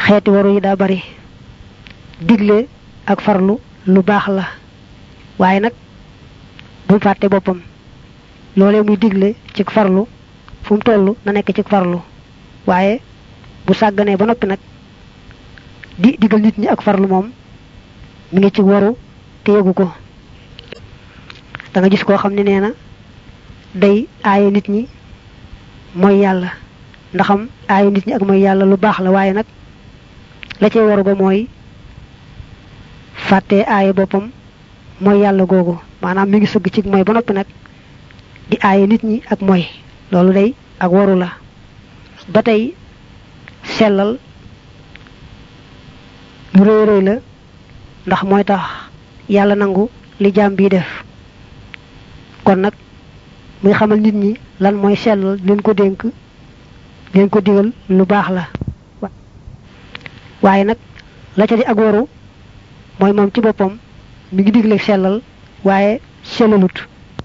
xeeti waru yi daa bari digle ak farlu lu baax la waaye nag bu mu fàtte boppam loolee muy digle ci farlu fu mu toll na nekk ci farlu waaye bu sàgganee ba noppi nag di digal nit ñi ak farlu moom mi ngi ci waru te yëgu ko da nga gis koo xam ne nee na day aaye nit ñi mooy yàlla ndaxam aaye nit ñi ak mooy yàlla lu baax la waaye nag la cay waru ba mooy fàtte aaye boppam mooy yàlla googu maanaam mi ngi sëgg ci mooy ba noppi nag di aaye nit ñi ak mooy loolu day ak waru la ba tey sellal lu rëy rëy la ndax mooy tax yàlla nangu li jaam bii def kon nag muy xamal nit ñi lan mooy sellal leen ko dénk leen ko digal lu baax la waaye nag la ca di ak waru mooy moom ci boppam mi ngi digle sellal waaye sellalut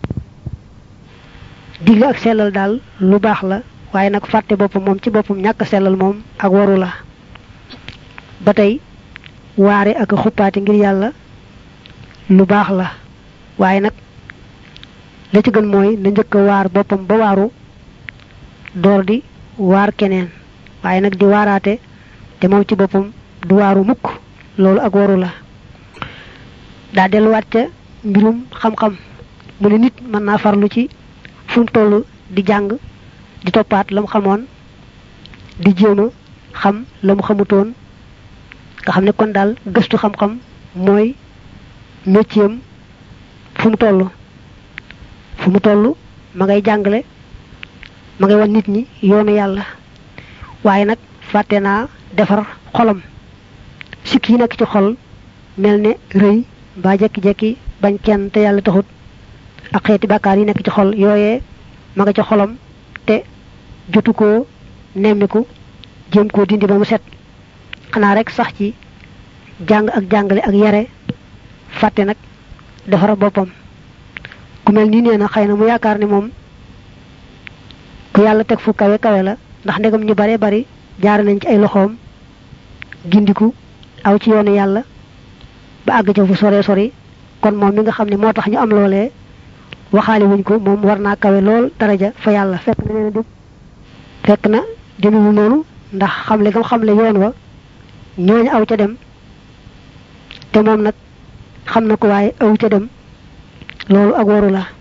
digle ak sellal daal lu baax la waaye nag fàtte boppam moom ci boppam ñàkk sellal moom ak waru la ba tey waare ak xuppaati ngir yàlla lu baax la waaye nag la ci gën mooy na njëkk a waar boppam ba waaru door di waar keneen waaye nag di waaraate te moom ci boppam du waaru mukk loolu ak waru la daa delluwaat ca mbirum xam-xam mu ne nit mën naa farlu ci fu mu toll di jàng di toppaat la mu xamoon di jéem a xam la mu xamutoon nga xam ne kon daal gëstu xam-xam mooy métier fu mu toll fu mu toll ma ngay jàngale ma ngay wan nit ñi yoonu yàlla waaye nag fàtte naa defar xolam sikk yi nekk ci xol mel ne rëy mbaa jekki-jekki bañ kenn te yàlla taxut ak xeeti bàkkaar yi nekk ci xol yooyee ma nga ci xolam te jotu koo nemmiku jéem koo dindi ba mu set xanaa rek sax ci jàng ak jàngale ak yare fàtte nag defar boppam ku mel nii nee na xëy na mu yaakaar ne moom ku yàlla teg fu kawe kawe la ndax ndegam ñu bare bari jaar nañ ci ay loxoom gindiku aw ci yoonu yàlla ba àgg ca fu sore sori kon moom mi nga xam ne moo tax ñu am loolee waxaale wuñ ko moom war naa kawe lool daraja fa yàlla fekk na nee na fekk na demewul noonu ndax xamle gam xamle yoon wa ñooñu aw ca dem te moom nag xam na ko waaye aw ca dem loolu ak waru la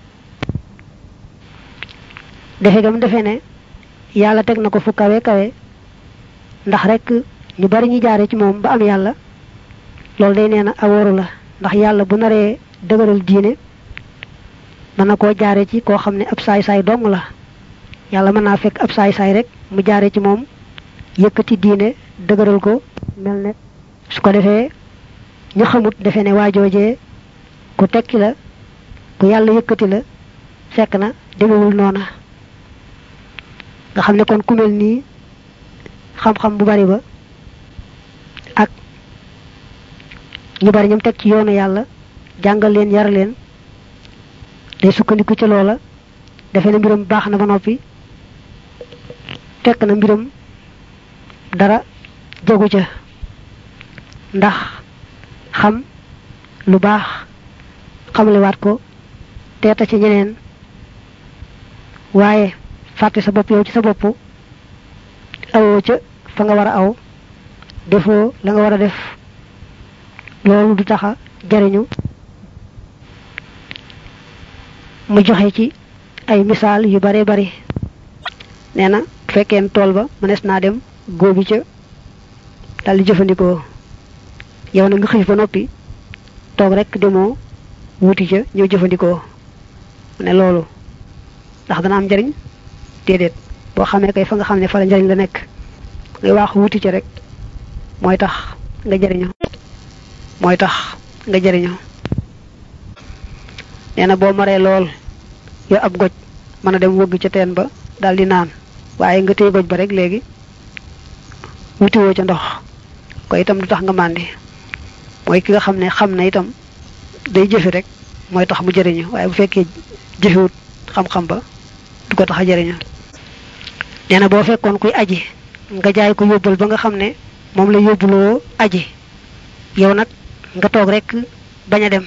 defe gam defe ne yàlla teg na ko fu kawe kawe ndax rek ñu bari ñu jaare ci moom ba am yàlla loolu day nee na ak waru la ndax yàlla bu naree dëgëral diine mën na koo jaare ci koo xam ne ab saay-saay dong la yàlla mën naa fekk ab saay-saay rek mu jaare ci moom yëkkati diine dëgëral ko mel ne su ko defee ñu xamut defe ne waajoojee ku tekki la ku yàlla yëkkati la fekk na demewul noona nga xam ne kon ku mel nii xam-xam bu bari ba ak ñu bari ñoom teg ci yoonu yàlla jàngal leen yar leen day sukkandiku ci loola defe ne mbiram baax na ba noppi fekk na mbiram dara jogu ca ndax xam lu baax xamlewaat ko teeta ci ñeneen waaye fàtte sa bopp yow ci sa bopp awoo ca fa nga war a aw defoo la nga war a def loolu du taxa jariñu mu joxe ci ay misaal yu bare bari nee na fekkeen tool ba mënees naa dem góobi ca dal di jëfandikoo yow na nga xiif ba noppi toog rek demoo wuti ca ñëw jëfandikoo mu ne loolu ndax dana am njariñ déedéet boo xamee kay fa nga xam ne fa la njariñ la nekk ngay waax wuti ca rek mooy tax nga jariñoo mooy tax nga jariñoo nee na boo maree lool yow ab goj mën a dem wëgg ca teen ba daal di naan waaye nga téye goj ba rek léegi wutiwoo ca ndox ko itam du tax nga màndi mooy ki nga xam ne xam na itam day jëfe rek mooy tax mu jëriñu waaye bu fekkee jëfewut xam-xam ba du ko tax a jëriñu nee na boo fekkoon kuy aji nga jaay ko yóbbal ba nga xam ne moom la yóbbuloo aji yow nag nga toog rek bañ a dem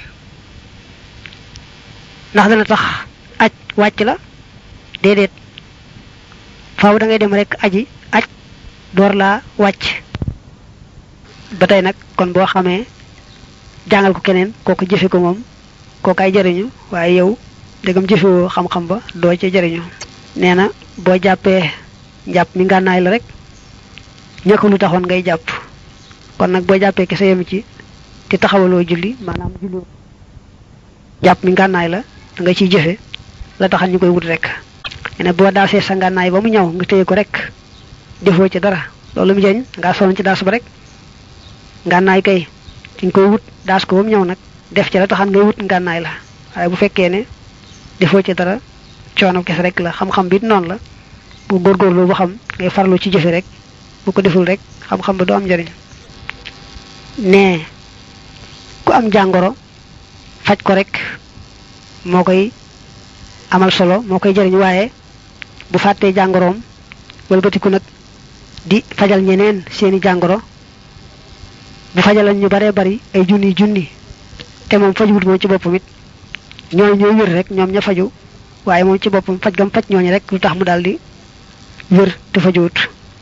ndax dana tax aj wàcc la déedéet faaw da ngay dem rek aji aj door laa wàcc ba tey nag kon boo xamee jàngal ko keneen kooku jëfe ko moom kooku ay jëriñu waaye yow dëggam jëfewoo xam-xam ba doo ca jëriñu nee na boo jàppee njàpp mi ngànnaay la rek ñëkk lu taxoon ngay jàpp kon nag boo jàppee kese yem ci te taxawaloo julli maanaam julli jàpp mi ngànnaay la da nga ciy jëfe la taxal ñu koy wut rek ne boo daasee sa ngànnaay ba mu ñëw nga téye ko rek defoo ci dara loolu mu jëriñ ngaa sonn ci daas ba rek ngànnaay kay ci nga koy wut daas ko ba mu ñëw nag def ci la taxal ngay wut ngànnaay la waaye bu fekkee ne defoo ci dara coono kese rek la xam-xam bi noonu la bu góorgóorlu bu xam ngay farlu ci jëfe rek bu ko deful rek xam-xam ba du am njëriñ ne ku am jàngoro faj ko rek moo koy amal solo moo koy jëriñ waaye bu fàttee jàngoroom wëlbatiku nag di fajal ñeneen seeni jàngoro bu fajalan ñu baree bari ay junni junni te moom fajuwut moom ci boppam it ñooñu ñooy wér rek ñoom ña faju waaye moom ci boppam faj gam faj ñooñu rek lu tax mu daldi wér te fajuwut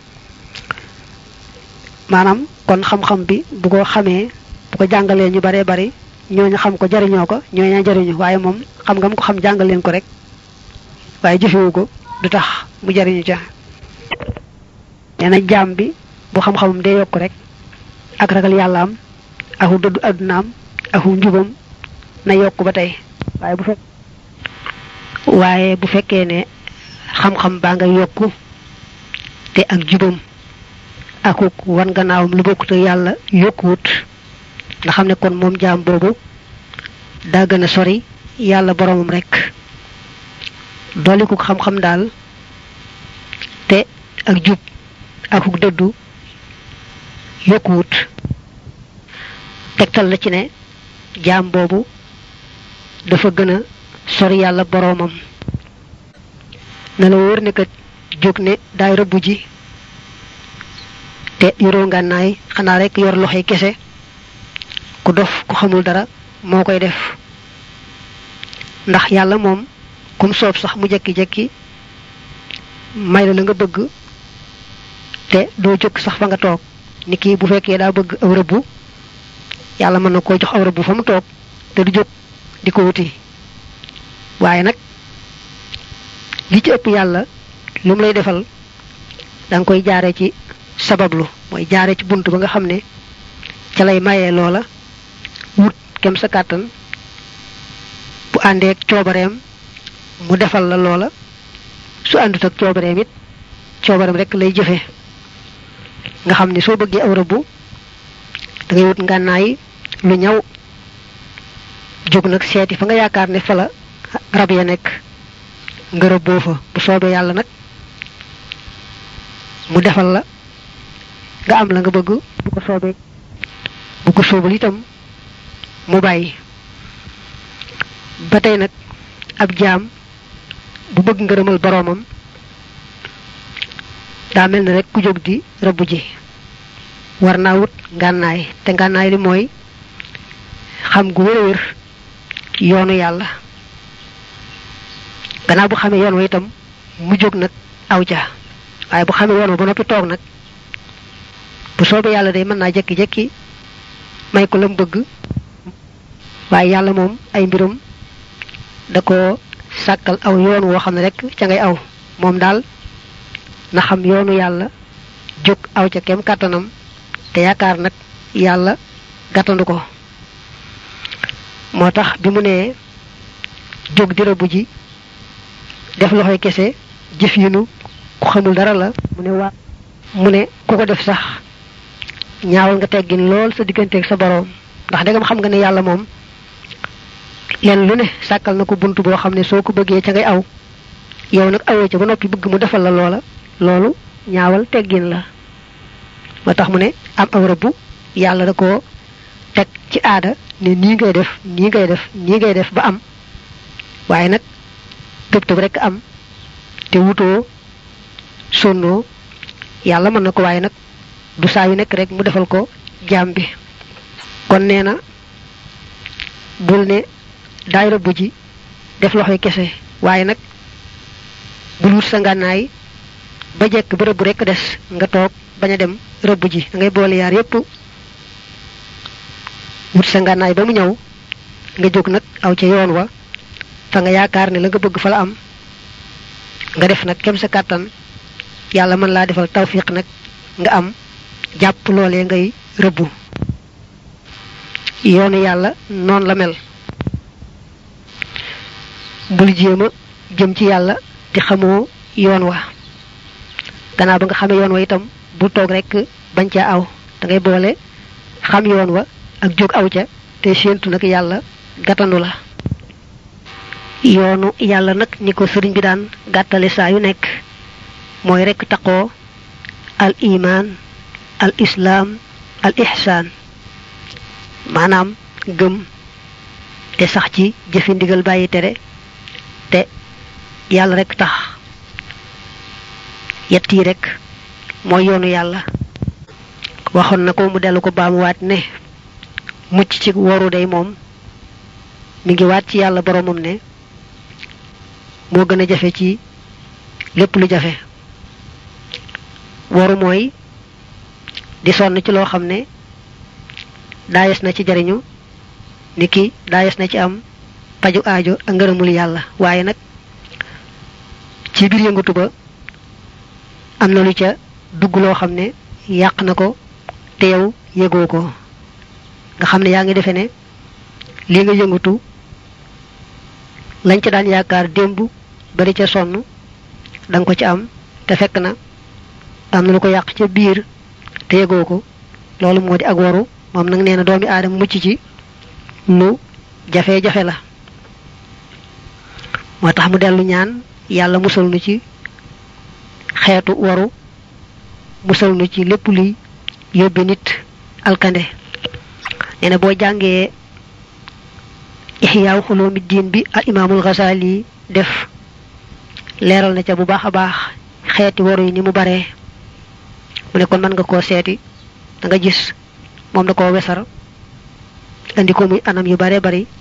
maanaam kon xam-xam bi bu ko xamee bu ko jàngalee ñu baree bari ñooñu xam ko jariñoo ko ñooñu jariñu waaye moom xam nga mu ko xam jàngal leen ko rek waaye jëfewu ko du tax mu jariñu ca nee na jaam bi bu xam-xamam day yokk rek ak ragal yàlla am aku dëddu addunaam aku njubam na yokk ba tey waaye bu fekk waaye bu fekkee ne xam-xam baa nga yokku te ak jubam akuk wan gannaawam lu bokkut ak yàlla yokkuwut nga xam ne kon moom jaam boobu daa gën a sori yàlla boromam rek dolli ko xam-xam daal te ak jub akuk dëddu yokkuwut tegtal la ci ne jaam boobu dafa gën a sori yàlla boromam na la wóor ne kat jóg ne daay rëbb ji te yoroo ngànnaay xanaa rek yor loxoy kese ku dof ku xamul dara moo koy def ndax yàlla moom kum soob sax mu jekki-jekki may la la nga bëgg te doo jóg sax fa nga toog ni kii bu fekkee daa bëgg aw rëbbu yàlla mën na koo jox aw rëbbu fa mu toog te du jóg di ko wuti waaye nag li ci ëpp yàlla lu mu lay defal da nga koy jaare ci sabablu mooy jaare ci bunt ba nga xam ne ca lay mayee loola wut kem sa kàttan bu àndeek coobareem mu defal la loola su àndut ak coobareem it coobareem rek lay jëfe nga xam ne soo bëggee aw rëbbu da ngay wut ngànnaay lu ñaw jóg nag seeti fa nga yaakaar ne fa la rab ya nekk nga rëbboo fa bu soobee yàlla nag mu defal la nga am la nga bëgg bu ko soobee bu ko soobal itam mu bàyyi ba tey nag ab jaam bu bëgg ngërëmal boroomam daa mel ne rek ku jóg di rëbb ji war naa wut ngànnaay te ngànnaay li mooy xam gu wér a wér yoonu yàlla gannaaw bu xamee yoon wa itam mu jóg nag aw ja waaye bu xamee yoon wa ba noppi toog nag bu soobee yàlla day mën naa jekki-jekki may ko lam bëgg waaye yàlla moom ay mbirum da ko sàkkal aw yoon woo xam ne rek ca ngay aw moom daal na xam yoonu yàlla jóg aw ca kem kàttanam te yaakaar nag yàlla gàttandu ko moo tax bi mu nee jóg di rëbb ji def loxoy kese jëf yinu ku xamul dara la mu ne waa mu ne ku ko def sax ñaawal nga teggin lool sa digganteeg sa boroom ndax dangam xam nga ne yàlla moom leen lu ne sàkkal na ko bunt boo xam ne soo ko bëggee ca ngay aw yow nag awoo ca ba noppi bëgg mu defal la loola loolu ñaawal teggin la moo tax mu ne am aw rëbbu yàlla da ko teg ci aada ne nii ngay def nii ngay def nii ngay def ba am waaye nag tëb tëb rek am te wutoo sonnoo yàlla mën na ko waaye nag du saa yu nekk rek mu defal ko jaam bi kon nee na bul ne daay rëbb ji def loxoy kese waaye nag bul wut sa ngànnaay ba jekk ba rëbb rek des nga toog bañ a dem rëbb ji da ngay boole yaar yépp wut sa ngànnaay ba mu ñëw nga jóg nag aw ca yoon wa fa nga yaakaar ne la nga bëgg fa la am nga def nag kem sa kàttan yàlla mën laa defal tawfiq nag nga am jàpp loolee ngay rëbbu yoonu yàlla noonu la mel bul jéema jëm ci yàlla te xamoo yoon wa gannaaw ba nga xamee yoon wa itam bul toog rek bañ caa aw da ngay boole xam yoon wa ak jóg aw ca te séentu nag yàlla gàttandu la yoonu yàlla nag ni ko sëriñ bi daan gàttale saa yu nekk mooy rekk taqoo al iman al islaam al ihsaan maanaam gëm te sax ci jëfi ndigal bàyyi tere te yàlla rekk tax yett yi rekk mooy yoonu yàlla waxoon na ko mu dellu ko baamuwaat ne mucc ci waru day moom mi ngi waat ci yàlla boromam ne moo gën a jafe ci lépp lu jafe waru mooy di sonn ci loo xam ne daayes na ci jariñu ni ki daayes na ci am paju aajo ak ngërëmul yàlla waaye nag ci biir yëngatu ba am na lu ca dugg loo xam ne yàq na ko te yow yëgoo ko nga xam ne yaa ngi defe ne lii nga yëngatu lañ ca daan yaakaar démb bari ca sonn danga ko ci am te fekk na am na lu ko yàq ca biir te yëgoo ko loolu moo di ak waru moom nag nee na doomi aadama mucc ci lu jafe-jafe la moo tax mu dellu ñaan yàlla musal nu ci xeetu waru musal nu ci lépp luy yóbbe nit alkande nee na boo jàngee ixyaaw xuloomi diin bi al imaamul Ghazali def leeral na ca bu baax a baax xeeti waru yi ni mu baree mu ne kon mën nga koo seeti da nga gis moom da koo wesar andi ko muy anam yu bare bari